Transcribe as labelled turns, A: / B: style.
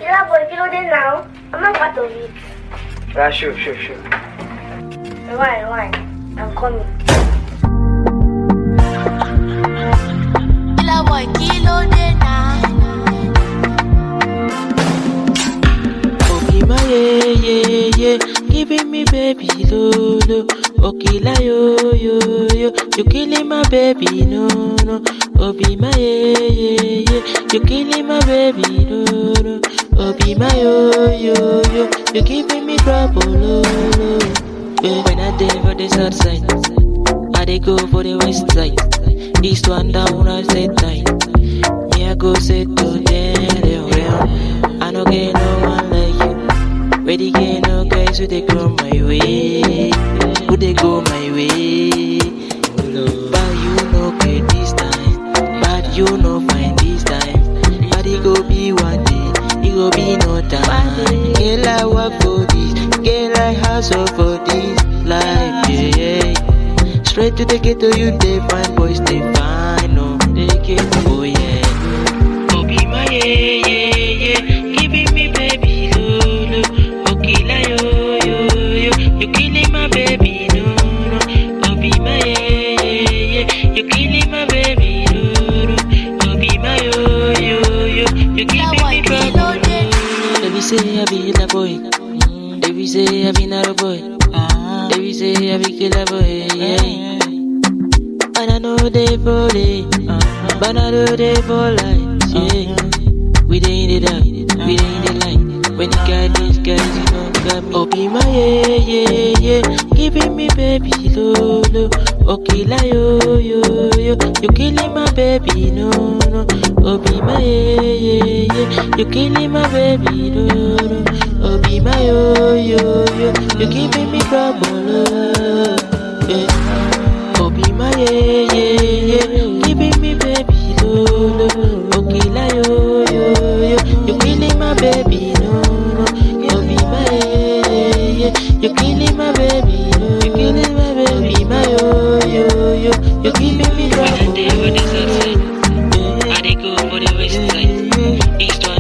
A: Killer boy, kí ló dé now? I'm not part of it.
B: Yeah, sure, sure, sure.
A: Why, why? I'm coming.
C: Killer boy, kilo de na.
D: Okima ye ye ye, giving me baby lolo. Okila yo yo yo, you killing my baby no no. Obima ye ye ye, you killing my baby no no. Obima yo yo yo, you giving me trouble lolo. Yeah, when I dey for the south side, I dey go for the west side. East one down, I say tight. Me I go say to them, them. I no get no one like you. Where they get no guys who they go my way, who they go my way. But you no get this time, but you no find this time. But it go be one day, it go be no time. Girl I work for this, girl I hustle for this life, yeah. yeah. Straight to the ghetto, you they find boys they find, no, they get oh yeah. Oh be my yeah yeah yeah, giving me baby lolo. Oh killer yo yo yo, you killing my baby no no. Oh be my yeah yeah yeah, you killing my baby no no. Oh be my yo yo yo, you
C: Killer
D: giving
C: boy,
D: me
C: kilo
D: trouble.
C: de na.
D: They be say I be the boy. Mm, They be say I be not a boy. They be say I be killer boy. Yeah. And I know they for it, but I know they for life. Yeah. We dey in the dark, we dey in the light. When you got these guys, you know got me. Oh be my yeah yeah yeah, giving me baby lolo. Oh killer yo yo yo, you killing my baby no no. Oh be my yeah yeah yeah, you killing my baby no no. Oh be my yo yo yo, you giving me trouble. Oh, yeah. Oh be my yeah yeah yeah, giving me baby lolo. Oh killer yo yo yo, you killing my baby no no. Oh be my yeah yeah yeah, you killing my baby no. You killing my baby. Oh be my yo yo yo, you giving me trouble. I dey go for the west side, east one